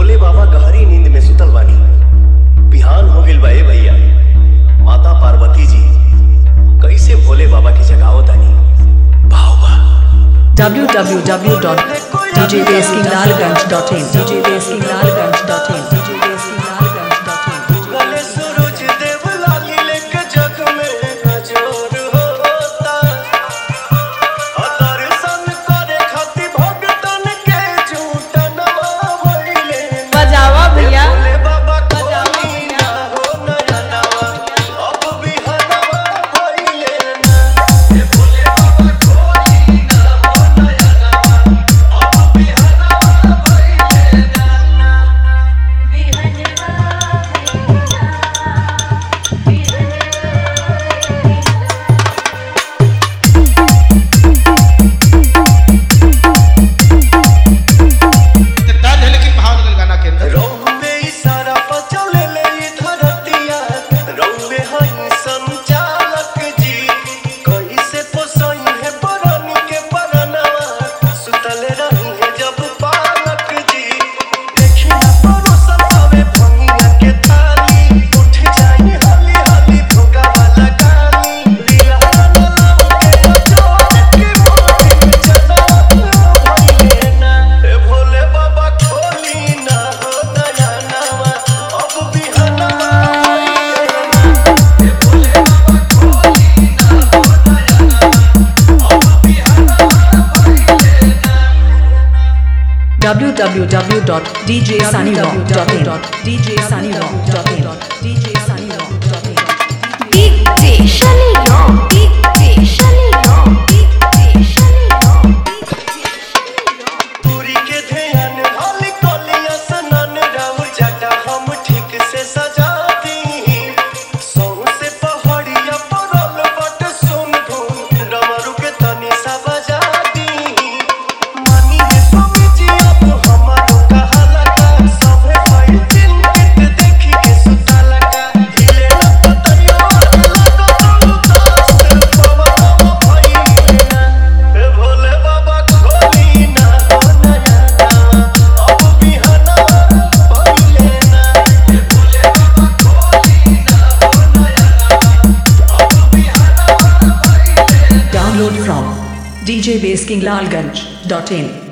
भोले बाबा गहरी नींद में सुतल बानी बिहान हो गइल बा ए भैया माता पार्वती जी कैसे भोले बाबा की जगावत तानी भाव बा www.djbaskinlalganj.in djbaskinlalganj.in djbaskinlalganj.in गले सूरज देव लाली लेके जग में नजर होता दर्शन करे खातिर भगतन के झूठ नवा भइले बजावा भैया भोले बाबा कोई ना हो नया नवा अब बिहनवा भइले ना ए भोले बाबा कोई ना हो नया नवा अब बिहनवा भइले ना दर्द है लेकिन भाव निकल गाना के अंदर रौवे इशारा पर चले ले ई धरतिया रौवे हई संचालक जी कैसे पोसई है परनी के परनवा सुतल रही है जब पालक जी देखी ना परोसन आवे भंगिया के थाली उठ जाई हली हली भोगा वाला गाली लीला ना लाओ के जोड़ के मोरे चला भइले ना ए भोले बाबा खोली ना हो नया नवा अब बिहनवा भइले ना ए भोले बाबा खोली ना हो नया नवा अब बिहनवा भइले ना www.djsunnyrock.in djsunnyrock.in djsunnyrock.in DJ Shani Ram, DJ Shani Ram, DJ Shani Ram, पूरी के ध्यान हाली कोलिया सनन राउर जटा हम ठीक से सजा दी सौ से पहाड़िया परल बट सुन धुन डमरू के तनी सा बजा दी मानी है स्वामी जी अब हमारो कहाला का सभे भाई चिंतित देखी के सुताला का हिले ना पतरिया लगो तो उदास पवन भइले ना ए भोले बाबा खोली ना हो नया नवा अब बिहना भइले ना ए भोले बाबा खोली ना हो नया नवा अब बिहना भइले Download from djbaskinlalganj.in